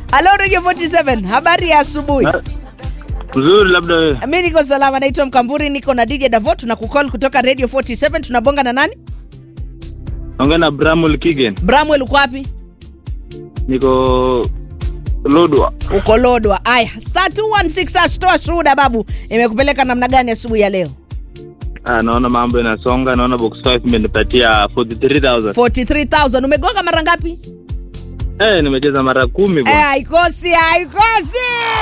halo radio 47 habari ya asubuhi Na- Mzuri, labda wewe. mi niko salama naitwa mkamburi niko na dj davo tuna kukol kutoka radio 47 tunabonga na nani Ongea na Bramwell Kigen. bramwel uko wapi Niko Lodwa. uko lodwa aya star 216 hash, toa shuhuda babu imekupeleka namna gani asubuhi ya leo Ah, naona mambo inasonga, naona box 5 imenipatia 43000. 43000 umegonga mara ngapi Eh, nimecheza mara kumi Eh, bwana. haikosi haikosi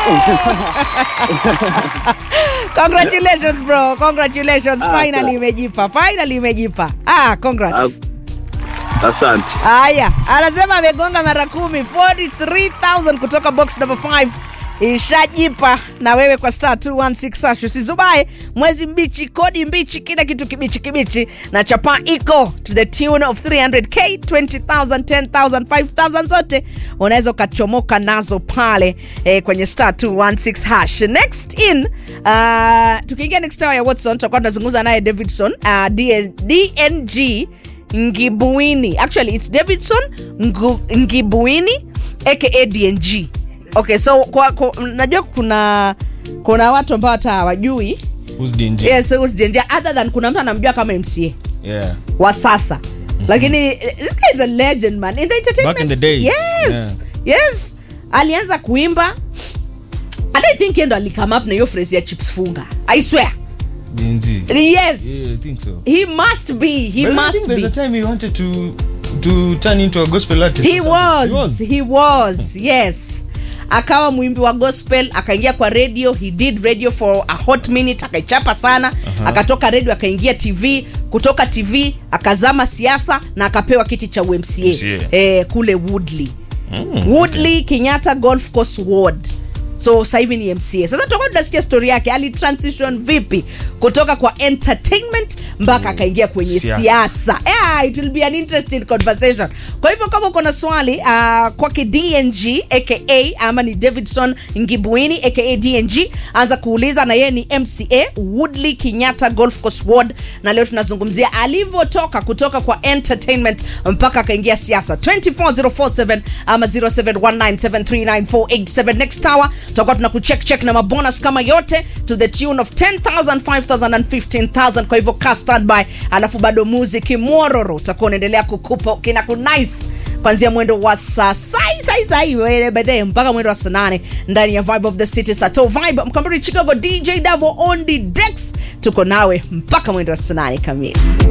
congratulations bro congratulations Ah, finally sawa. imejipa finally imejipa ah congrats Asante. haya anasema amegonga mara kumi 43000 kutoka box number 5 ishajipa na wewe kwa star 216 hash usizubae mwezi mbichi kodi mbichi kila kitu kibichi kibichi na chapa iko to the tune of 300k 20000 10000 5000 zote unaweza ukachomoka nazo pale eh, kwenye star 216 hash next in uh, tukiingia next hour ya watson tutakuwa tunazungumza naye davidson uh, DN, dng ngibuini actually it's davidson Ngu, ngibuini aka dng okay so kwa, kwa, najua kuna kuna watu ambao hata hawajui Who's DNG? yes, who's DNG, other than kuna mtu anamjua kama mca Yeah. wa sasa lakini eh, this guy is a legend man in the entertainment Back in the day. yes yes alianza kuimba and i think yeye ndo alikame up na hiyo phrase ya chips funga i swear DNG. yes Yeah, I think so. he must be he But I must think there's be a time he wanted to to turn into a gospel artist. he or something. was he was yes akawa mwimbi wa gospel akaingia kwa radio he did radio for a hot minute akaichapa sana uh-huh. akatoka radio akaingia tv kutoka tv akazama siasa na akapewa kiti cha umca MCA. eh, kule woodley mm, woodley kenyatta golf course ward so sasa hivi ni mca sasa tutakuwa tunasikia story yake alitransition vipi kutoka kwa entertainment mpaka akaingia kwenye Siasa. siasa yeah, it will be an interesting conversation kwa hivyo kama uko na swali uh, kwake dng aka ama ni davidson ngibuini aka dng anza kuuliza na yeye ni mca woodley kenyatta golf course ward na leo tunazungumzia alivyotoka kutoka kwa entertainment mpaka akaingia siasa 24047 ama 0719739487 next hour tutakuwa tuna kucheck check na mabonus kama yote to the tune of 10000 5000 and 15000 kwa hivyo ka standby alafu bado muziki mwororo utakuwa unaendelea kukupa kina kunice kwanzia mwendo wa saa sai sai sai wewe bedhe mpaka mwendo wa saa nane ndani ya vibe of the city sato vibe mkambiri chicago dj davo on the decks tuko nawe mpaka mwendo wa saa nane kamili